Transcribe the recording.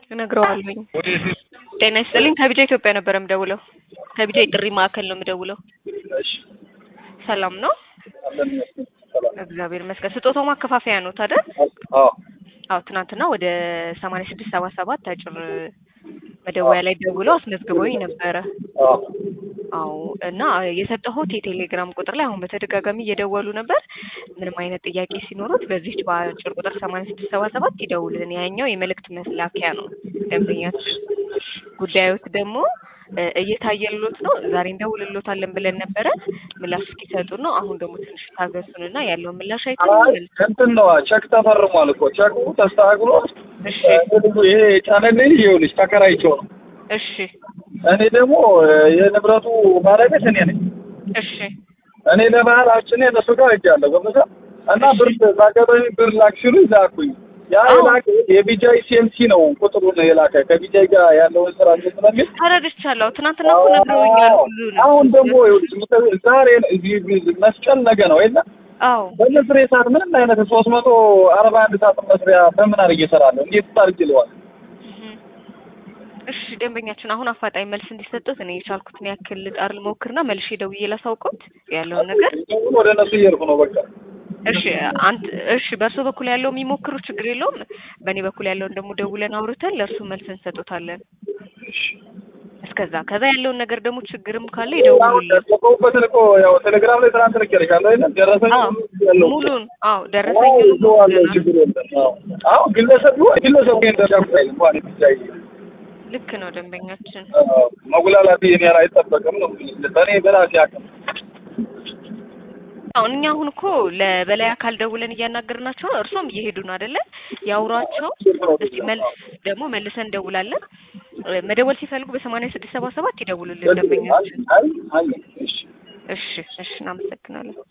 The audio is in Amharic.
እነግረዋለሁኝ። ጤና ይስጥልኝ ከቢጃ ኢትዮጵያ ነበር የምደውለው። ከቢጃ የጥሪ ማዕከል ነው የምደውለው። እሺ ሰላም ነው? አለን ይመስገን። ሰላም እግዚአብሔር ይመስገን። ስጦታው ማከፋፈያ ነው ታዲያ? አዎ አዎ ትናንትና ወደ ሰማንያ ስድስት ሰባ ሰባት አጭር መደወያ ላይ ደውለው አስመዝግበውኝ ነበረ። አዎ አዎ እና የሰጠሁት የቴሌግራም ቁጥር ላይ አሁን በተደጋጋሚ እየደወሉ ነበር። ምንም አይነት ጥያቄ ሲኖሩት በዚህች በአጭር ቁጥር ሰማንያ ስድስት ሰባ ሰባት ይደውልን። ያኛው የመልእክት መላኪያ ነው። ደንበኛችን ጉዳዮት ደግሞ እ እየታየሎት ነው። ዛሬ እንደውልሎታለን ብለን ነበረ ምላሽ እስኪሰጡ ነው። አሁን ደግሞ ትንሽ ታገሱንና ያለውን ምላሽ አይተን አይ እንትን ነው ቸክ ተፈርሟል እኮ ቸኩ ተስተካክሎ እሺ ይሄ ጫነልኝ ይኸውልሽ ተከራይቼው ነው። እሺ እኔ ደግሞ የንብረቱ ባለቤት እኔ ነኝ። እሺ እኔ ለባህላችን እነሱ ጋር ሄጃለሁ ገበታ እና ብር በአጋጣሚ ብር ላክ ሲሉኝ ላኩኝ። ያ አዎ። የላከ የቢጃይ ሲኤምሲ ነው ቁጥሩን የላከ ከቢጃይ ጋር ያለውን ስራ እንትን ስለሚል ተረድቻለሁ። ትናንትና እኮ ነግረውኛል ሁሉንም። አሁን ደግሞ ይኸውልሽ ዛሬ እዚህ መስቀል ነገ ነው የለ አዎ በመስሪያ ሰዓት ምንም አይነት ሶስት መቶ አርባ አንድ ሰዓት መስሪያ በምን አድርጌ እሰራለሁ? እንዴት አድርጌ ልዋል? እህ። እሺ ደንበኛችን አሁን አፋጣኝ መልስ እንዲሰጡት እኔ የቻልኩትን ያክል ልጣር ልሞክርና መልሼ ደውዬ ላሳውቀውት ያለውን ነገር አሁን ወደ እነሱ እየሄድኩ ነው በቃ እሺ አንተ እሺ በእርሶ በኩል ያለው የሚሞክሩ ችግር የለውም። በእኔ በኩል ያለውን ደግሞ ደውለን አውርተን ለእርሱ መልስ እንሰጡታለን። እስከዛ ከዛ ያለውን ነገር ደግሞ ችግርም ካለ አሁን ይደውሉልን። ያስገባሁበትን እኮ ያው ቴሌግራም ላይ ትናንት ልኬልሻለሁ አይደል? ደረሰኝ አዎ ያለው ሙሉን አዎ ደረሰኝ አዎ አለ ችግር የለም። አዎ አሁን ግለሰብ ቢሆን ግለሰብ ግን ተዳቁታል እንኳን ብቻይ ልክ ነው ደንበኛችን። መጉላላት የኔ ላይ አይጠበቅም ነው በእኔ በራሴ አቅም አሁን እኛ አሁን እኮ ለበላይ አካል ደውለን እያናገርናቸው ነው። እርሶም እየሄዱ ነው አይደለ? ያውሯቸው። እስቲ መልስ ደግሞ መልሰን እንደውላለን። መደወል ሲፈልጉ በሰማንያ ስድስት ሰባ ሰባት ይደውሉልን ደንበኛችን። አይ አይ እሺ እሺ እሺ እናመሰግናለን።